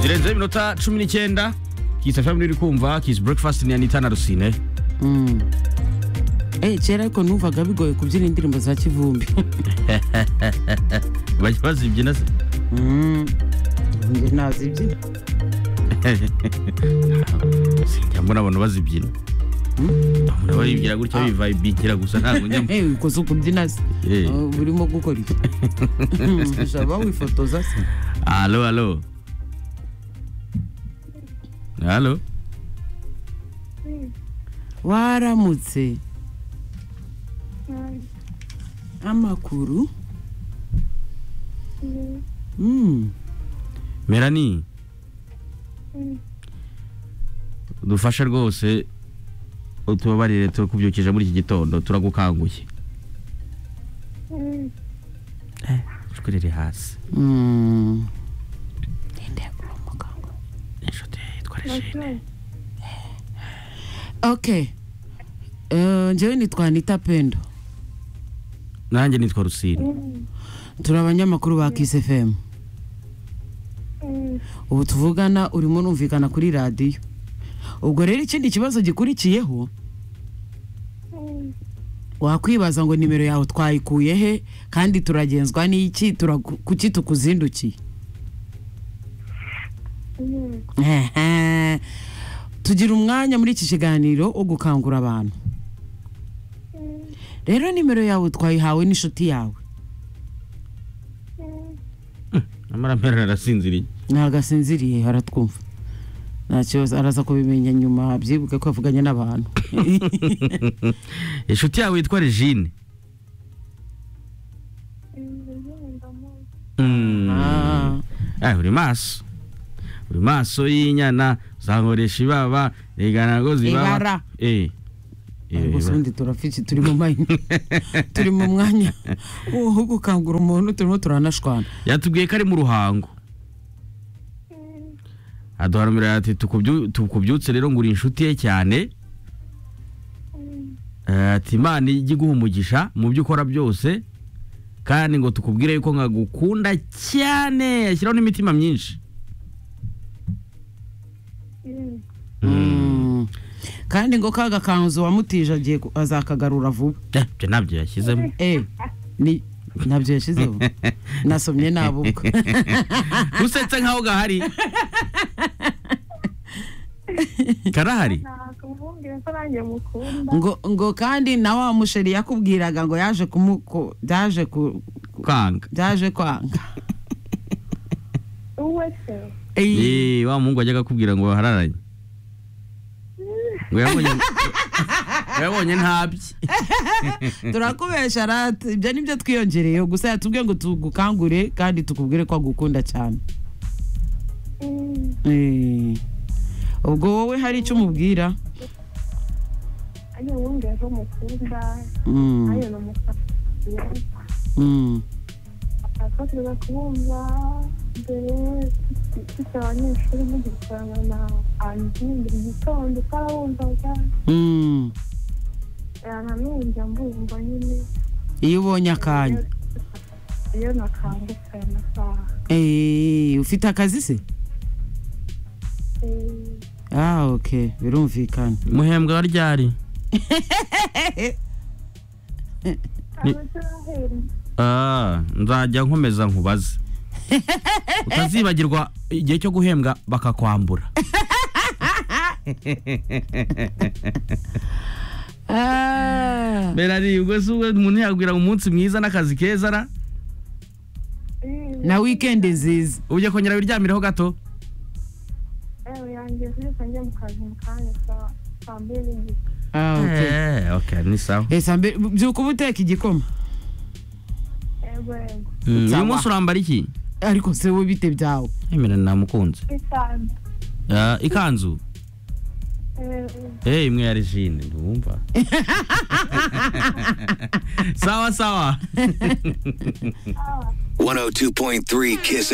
zirenzeho iminota cumi n'icyenda kisa family uri kumva kisi breakfast ni anita na rusine Eh, kera ariko numvaga bigoye kubyina indirimbo za kivumbi bajya bazibyina se Mm. Njye ntazibyina sinjya mbona abantu bazibyina Mbona baribwira gutya bivaye bikira gusa ntabwo njya mb- Eh, ukoze kubyina se Eh. Oh, urimo gukora iki ushobora wifotoza se alo alo alo waramutse amakuru Mm. melani dufashe rwose utubabarire tukubyukije muri iki gitondo turagukanguye ijwi riri hasi Mm. Ndende kwa muganga. inshuti yitwa regine okay Eh, njyewe nitwa anita pendo nanjye nitwa rusine turi abanyamakuru ba kis fm ubu tuvugana urimo numvikana kuri radiyo ubwo rero ikindi kibazo gikurikiyeho wakwibaza ngo nimero yawe twayikuye he kandi turagenzwa n'iki turagu- kuki tukuzindukiye Ehe. tugira umwanya muri iki kiganiro wo gukangura abantu rero nimero yawe twayihawe n'inshuti yawe amara mpera arasinziriye ntabwo asinziriye haratwumva nta kibazo araza kubimenya nyuma byibuke ko yavuganye n'abantu inshuti yawe yitwa regine Mm. Ah, Ah, uri maso uri maso y'inyana zankoresha ibaba regana ngo zibaba Ibara. Eh. Eh, ariko se iba- ubundi turafite turi mu mayini turi mu mwanya wo gukangura umuntu turimo turanashwana yatubwiye ko ari mu ruhango aduha nomero ati "Tukubyu- tukubyutse rero ngo uri inshuti ye cyane Eh, ati imana ijye iguha umugisha mu byo ukora byose kandi ngo tukubwire yuko nkagukunda cyane ashyiraho n'imitima myinshi Mm. kandi ngo ka gakanzu wamutije agiye ku- azakagarura vuba Eh, ibyo ntabyo yashyizemo Eh, ni ntabyo yashyizeho nasomye nabuka usetse nkaho gahari karahari ngo ngo kandi na wa musheri yakubwiraga ngo yaje kumuko yaje ku kwanga byaje kwanga Ey, Eh, wa muhungu wajyaga akubwira ngo bahararanye ngo yabonye ngo yabonye ntabye turakubesha rati ibyo nibyo twiyongereyeho gusa yatubwiye ngo tugukangure kandi tukubwire ko agukunda cyane Ey, ubwo wowe hari icyo umubwira Mm, mm, akaza kubumva mbere dufite abanyeshuri mugikorana na andi buri gitondo utarabumvaga mm. nanone njya mbumva nyine iyo ubonye akanya iyo nakangutse aya masaha Ey, ufite akazi se Eh, ah ok birumvikana muhembwa ryari Ni- abatarahembwa Ah, nzajya nkomeza nkubaze utazibagirwa igihe cyo guhembwa bakakwambura Ah, berari ubwo si ubwo umuntu yabwira umunsi mwiza n'akazi keza ra eh, na wikendi nziza ujya kongera wiryamiraho gato yewe yanjye zirika njya mu kazi mu kanya saa- saa mbiri n'igice ah ok Eh, okay ni sawa ese mbe byuka uba uteka igikoma yego yego Mm, uyu Sawa. munsi urambara iki ariko se wowe bite byawe emera namukunze bisanzwe Ah, ikanzu Eh, eh. Eh, imwe ya regine ntiwumva sawa sawa 102.3 Kiss